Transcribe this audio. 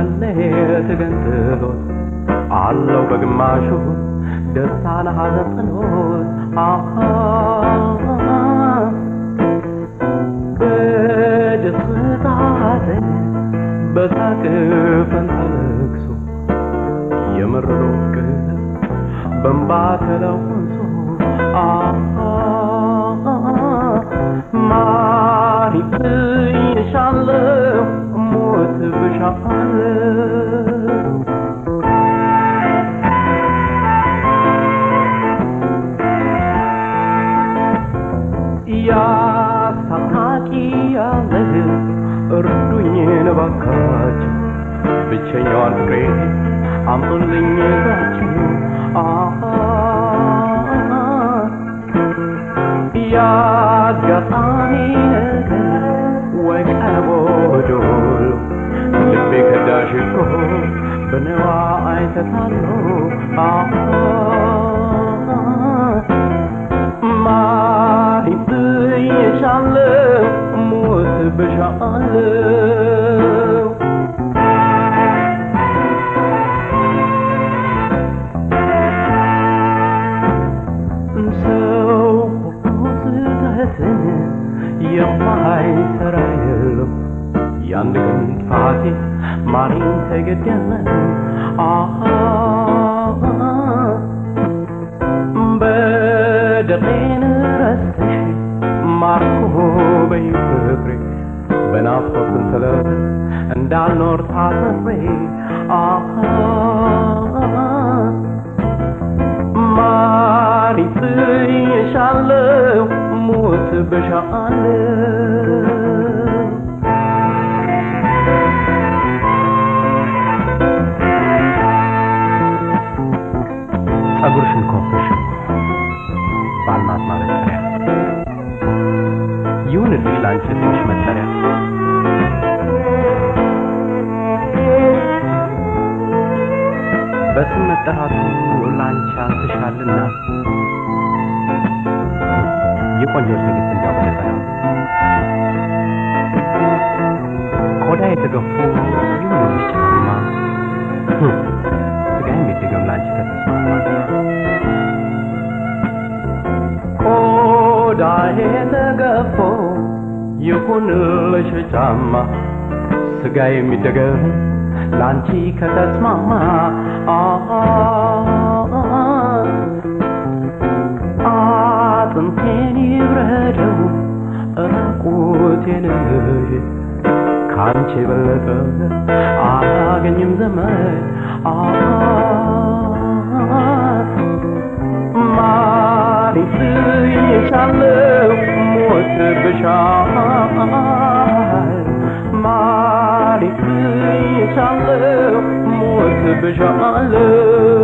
መሌት ገንጥሎት አለው በግማሹ ደስታን ሐዘን ጥሎት አሃ በደስታ ሐዘን በሳቅ ፈንታ ለቅሶ የመረሮት ቀለም በእንባ ተለውሶ አሃ ማር ይብዬሻለሁ ሞት ብሻለሁ ያስታጣቂ ያለህ እርዱኝ እባካችሁ ብቸኛዋን ፍቅሬ አምጡልኝ እዛችሁ አሃ ያጋጣሚ ነገር ወይ ቀቦዶሎ ልቤ ከዳሽ እኮ በነዋ አይተታሎ አሃ ማሪም ብዬሻለሁ ሞት ብሻለሁ ሰው ስህተትን የማይሰራ የለም የአንድ ቀን ጥፋቴ ማሪም ተገደለ አሃ በደሌን ረስተሽ ማርኮ በይ ፍቅሬ በናፍቆት ሰንሰለት እንዳልኖር ታስሬ አሃ ማሪ ብዬሻለሁ ሞት ብሻለሁ ጸጉርሽን ኮፍሽ ባልማት ማበጠሪያ ይሁንልኝ ለአንቺ ስምሽ መጠሪያ በስም መጠራቱ ለአንቺ አንስሻልና የቆንጆች ንግሥት እንዲያው በነጠላ ቆዳ የተገፉ ይሁንልሽ ጫማ ህም፣ ስጋ የሚደገም ለአንቺ ከተስማማ ቆዳዬ ተገፎ ይሁንልሽ ጫማ ስጋ የሚደገም ላንቺ ከተስማማ አሃ አጥንቴን ይብረደው ራቁቴን ካንቺ የበለጠ አላገኝም ዘመድ አሃ ማሪ ብዬሻለሁ ሞት ብሻል ማሪ ብዬሻለሁ ሞት ብሻለሁ